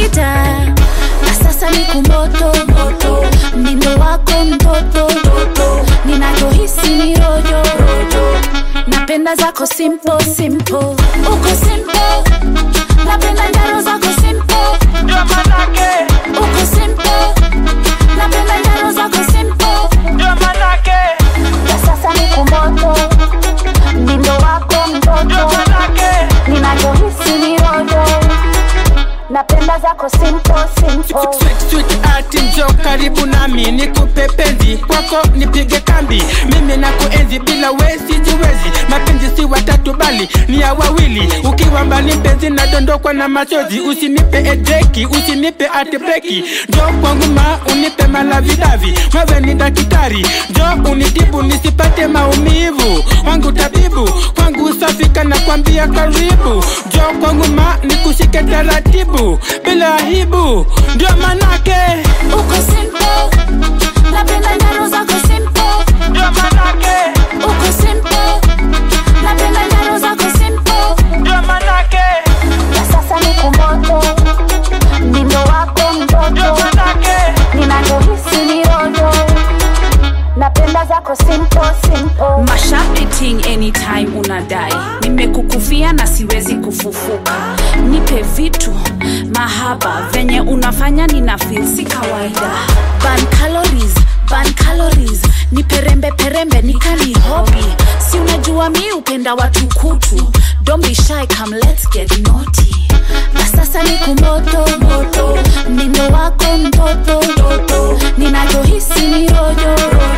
kawaida na sasa ni kumoto moto mdindo wako mtoto ninavyohisi ni rojo napenda zako simple simple uko simple napenda njaro zako simple ndio manake uko simple napenda njaro zako simple ndio manake na sasa ni kumoto mdindo wako ndio mtoto manake ninavyohisi ni rojo napenda zako simple simple Sweet, sweet art njo karibu nami nikupe penzi kwako nipige kambi mimi na kuenzi bila we sijiwezi mapenzi si watatu bali ni ya wawili ukiwa mbali mpenzi nadondokwa na machozi usinipe edeki usinipe atbreki njo kwangu ma unipe malavidavi wewe ni daktari njo unitibu nisipate maumivu wangu tabibu kwangu safika na kwambia karibu njo kwangu ma nikushike taratibu bila aibu ndio manake uko simple napenda njaro zako simple ndio manake uko simple napenda njaro zako simple ndio manake na sasa ni kumoto mdindo wako ndio mtoto manake ninavyohisi ni rojo napenda zako simple simple mashapiting anytime unadai nimekukufia na siwezi kufufuka nipe vitu mahaba venye unafanya nina feel si kawaida ban calories ban calories ni perembe perembe nikani hobi si unajua mi upenda watu kutu don't be shy come let's get naughty na sasa ni kumoto moto mdindo wako mtoto ninavyohisi ni rojo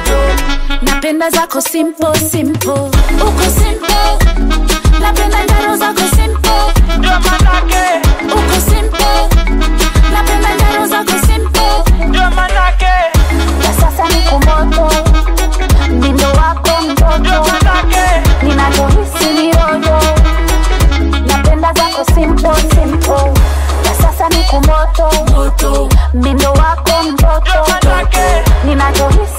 napenda zako simple simple uko simple napenda njaro zako simple ndio manake uko simple napenda njaro zako simple ndio manake na sasa ni kumoto mdindo wako ndio mtoto manake ninavyohisi ni rojo napenda zako simple simple na sasa ni kumoto mdindo wako ndio mtoto manake ninavyohisi